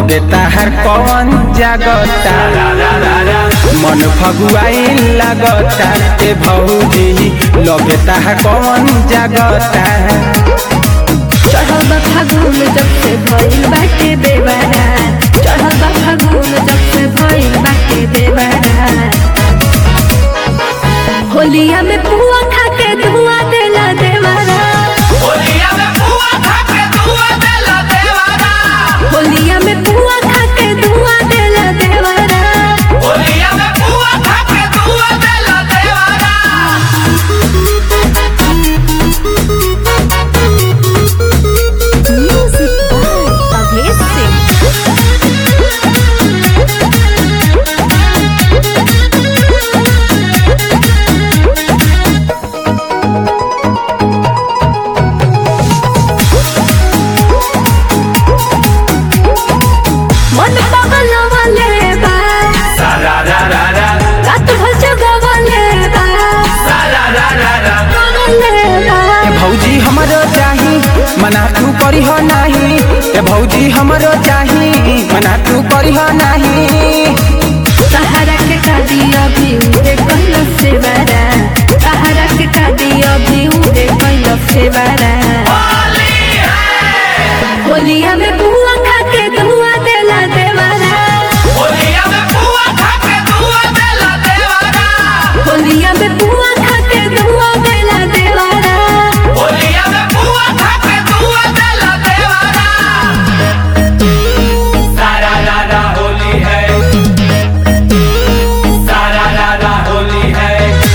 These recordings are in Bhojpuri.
लगे ताहर कौन जागता मन फगुआई लगता ए भौजी लगे ताहर कौन जागता चढ़ल बा फागुन जब से भइल बाटे बेवारा चढ़ल बा फागुन जब से भइल बाटे बेवारा होलिया में पुआ खा के धुआ देला देवारा होलिया में पुआ खा के धुआ देला देवारा होलिया में पुआ खा के धुआ देला देवारा होलिया में पुआ खा के धुआ देला देवारा म्यूजिक बाय अभेश सिंह मन पागल वाले बा सारा रा रा रा रात भर जगवाले बा सारा रा रा रा पागले बा ए भौजी हमरो चाही मना तू करीह नाही ए भौजी हमरो चाही मना तू करीह नाही सहारा के कादी अभी उड़े कैल से बारा सहारा के कादी अभी उड़े कैल से बारा होली है होलिया में बुआ खा के धुआ देला देवारा होलिया में पुआ खा के धुआ देला देवारा होलिया में बुआ खा के धुआ देला देवारा होलिया में पुआ खा के धुआ देला देवारा सारा रा रा होली है सारा रा रा होली है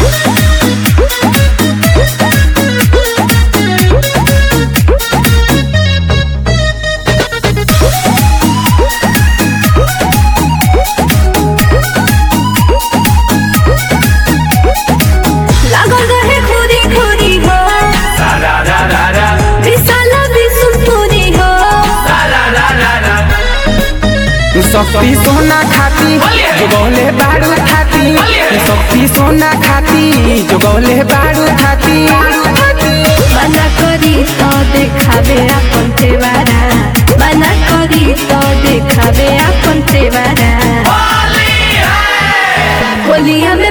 लागल रहे खुदी खुदी हो सारा रा रा रा विशाल विसुपुरी हो सारा रा रा रा शक्ति सोना खाती जोगौले बारू खाती शक्ति सोना खाती जोगौले बारू खाती मना करी तो देखावे अपन तेवारा मना करी तो देखावे अपन तेवारा होली है होलिया में